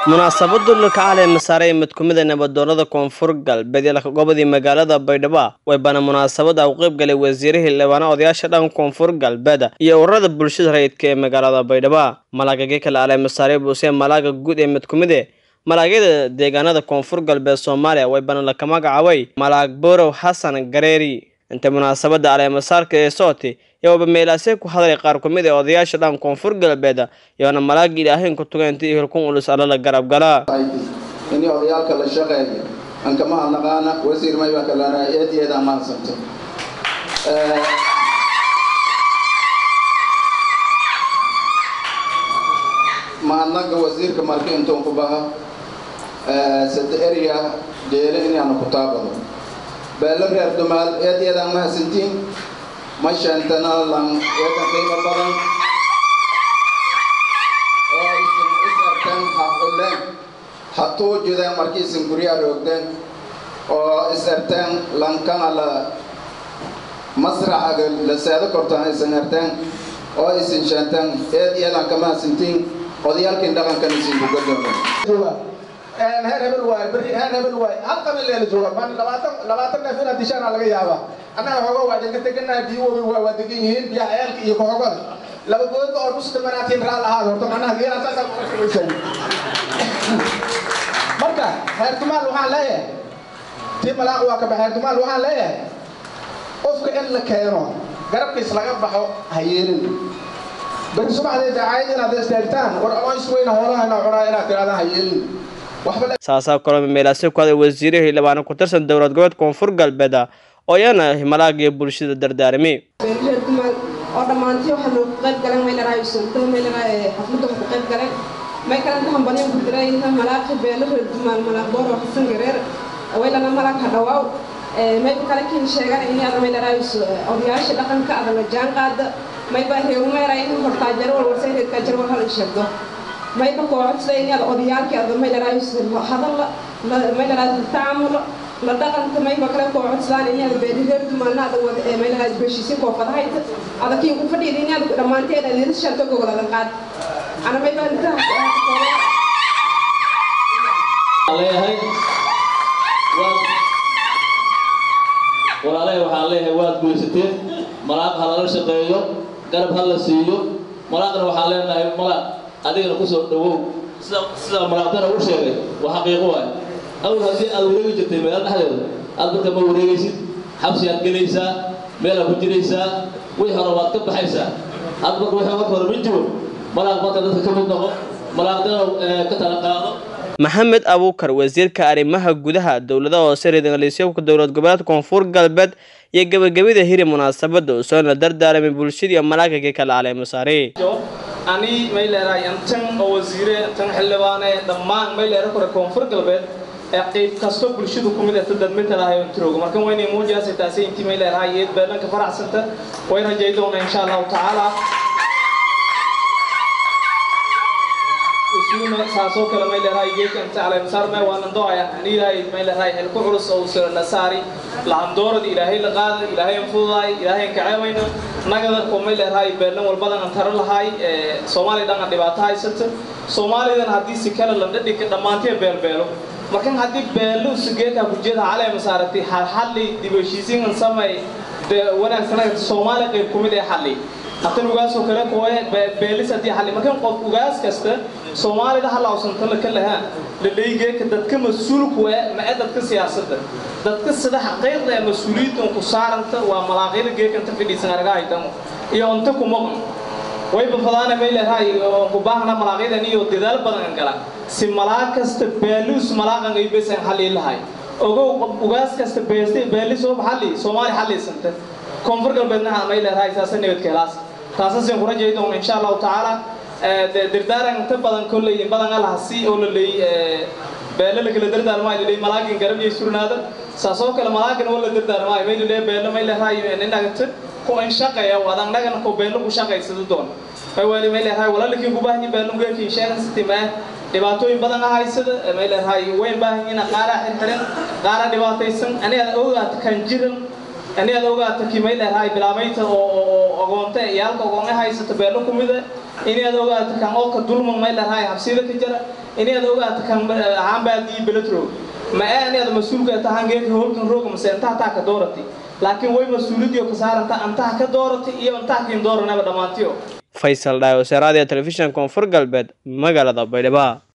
munaasabadu lakacalee masaare mid ku mid a nabadoonada koonfur galbeed ee gobodii magaalada baydhabo way bana munaasabada u qayb galay wasiirihii libaana odayaasha dhan koonfur galbeed iyo ururada bulshada rayidka ee magaalada baydhabo malaagagii kale ale masaare buuse malaaga guud ee mid ku mid e malaagyada deegaanada koonfur galbeed soomaaliya way bana laka magacaabay malaag borow xasan gareeri inta munaasabada aleemasaarka ee sooti yowaba meelaasee ku hadlay qaar ku mid ee odayaasha dhan koonfur galbeed yoona malaagii ilaahayn ku tuga intii hilkun ulus alla la garab galaa ini odayaalka la shaqeeya aan kama hadnaqaana wasiir mayba kalana eed eed aan mahadsanto mahadnaqa wasiirka marka intuun ku baha sada erya dheele inaanu ku taabado beelo reer dumaal eed eed aan mahadsantiin ma sheentana lan eedan qiimo badan oo aysan is arkan ha xuleen ha tuujideen markiisan guryaa roogdeen oo is arteen lankana la masraxaga la seedo kortaan aysan arteen oo aysan sheenteen eed eedaan ka mahadsantiin odayaalkiin dhaqankan isin kugadoomen heer hebel waay beri heer hebel waay hal qabiil leela jooga man labaatan labaatan neef inaad dishaana laga yaabaa annaga hogo waa idinka teganahay biyo wabi waa waa degan yihiin biyaha ceelka iyo kahogada laba gooda oo dhus dhimanaatiin raal ahaad horta macnaha geela saasaa kuwaysan marka heer dumaal waxaan leeyahay tii malaaq waa ka bax heer dumaal waxaan leeyahay qofka in la keeno garabkiis laga baxo ha yeelin beri subaxdee dacaayad inaad istaagtaan war aloys weyna hoolahayna cunaa inaad tirahdaan ha yeelin saasaa kaloo meelaasee ku hadlay wasiirihii libaana ku tirsan dowlad goboleed koonfur galbeed oo iyana malaagiyo bulshada dardaarmi reer dumaal oo dhammaantii waxaa loogu qayb galan maylaraa sunta maylaraa xafladda ku qayb galan may kalanta hambalyan ku dirayna malaaqi beelo reer dumaal malaaq booro xasan gareer waylana malaaq hadhawaaw mayba kale kiin sheegan in ada maylaraa odayaasha dhaqanka ada la jaan qaada mayba reerumeera in hortaajaro walwarsay reerkaajaro war hal sheegdo mayba koocodsada inaad odayaalkii ada maylaraa hadal maylaraa tacaamulo la dhaqanta mayba kale koocodsadaan inaad beeri reer dumaalna ada wada ee maylaraa beshiisi koofadahayta ada kiin ku fadhiida inaad dhammaanteed aad iris shanto gogoladan qaad ana mayba leeyahay walaalahay waxaan leeyahay waad guysateen malaaq ha lala shaqeeyo garab ha la siiyo malaaqna waxaan leenahay malaaq adigana kusoo dhawow sida sida malaaqdana u sheegay waa xaqiiqo waay awal haddii aad wareegi jirtay meel dhexdeeda aad marka ma wareegaysid xabsigaad gelaysaa meelaad ku jiraysaa wixii hore waad ka baxaysaa aad marka wixii marka hore ma jiro malaaq marka dadka ka mid noqo malaaqdana ka tala qaado maxamed abuukar wasiirka arrimaha gudaha dowladaha hoose reedangaliisyabka dowlad goboleed koonfur galbeed iyo gabagabada hiri munaasabada uu soo la dardaaramay bulshada iyo malaagagii kala caleemasaare ani may leedahay antan oo wasiire tan xildhibaane dhammaan may leera kore koonfur galbeed ee qayb kasto bulshadu kumid ahta dadmitalahay ontirooga marka waynay muujaasay taasi intii may leedahay iyad beelanka faraxsanta way rajay doona insha allahu tacaala isuna saasoo kale may leedahay geedka inta caleemasaar may waanan doaya aniilahay may leedahay xilku culus oo soo la saari lahandoorada ilaahay la qaada ilaahay an fududaay ilaahay an kaceemayno nagada ko may leedahay beelan walbadan an taro lahay soomaaliya dhan an dhibaato haysata soomaalidan haddii si kale la dhadhika dhammaantee beelbeelo markan haddii beelo sugeeka kujeeda caleema saaratay xalli dibashiisiin an samay wanaagsan soomaaliya qayb kumid ee xalli hatan ugaasoo kale kuwe beelis haddii xalli markan qof ugaas kasta soomaalida halawsanta la ka lahaa ladhaygeeka dadka mas-uulku ee mae dadka siyaasadda dadka sida xaqiiqda ee mas-uuliyaddan ku saaranta waa malaaqyada geekanta fidhiisan argahaytan iyo unta ku maqan wayba fadaana may leedahay oo ku baahna malaaqyadan iyo dadaal badan gala si malaaq kasta beeluus malaaqan ay besan xalii lahay ogow ugaas kasta beestay beelis oo xalli soomaali xalliisanta koonfur galbeedna may leedahay saasa nabadka helaas taasasaan ku rajay doona insha allahu tacaala dirdaaran inta badan kolley in badan alaha si oo la leeyay beelo la kala dardaarmaayo laleey malaagin garab iyo surnaada saasoo kale malaagin oo la dardaarmaayo may laleey beelo may leedahay ninagata ku in shaqeeya wadan nagana ku beelo ku shaqaysada doon may wali may leedahay walaalkii ku baahan beelo geerkii sheegan sitima dhibaatooyin badan ahaysada may leedahay way baahan yihiin qaara xirxiran qaara dhibaataysan aniga ogaata kan jiran aniga ogaata kimay leedahay bilaabayta oo ogoonta iyaalka ogoonga haysata beelo kumida inaad ogaato kan oo ka dulman may leedahay habsida ka jira inaad ogaato kan hambaadii beletro ma ee inaad mas-uulka tahan geedka howlkan rooga mase intaha taa ka doorati laakiin way mas-uuliyadii ka saaranta antaha ka doorati iyo antaha kiin dooranaba dhammaantiyo faysal dhaay wasaaraadii telefishan koonfur galbeed magaalada baydhabo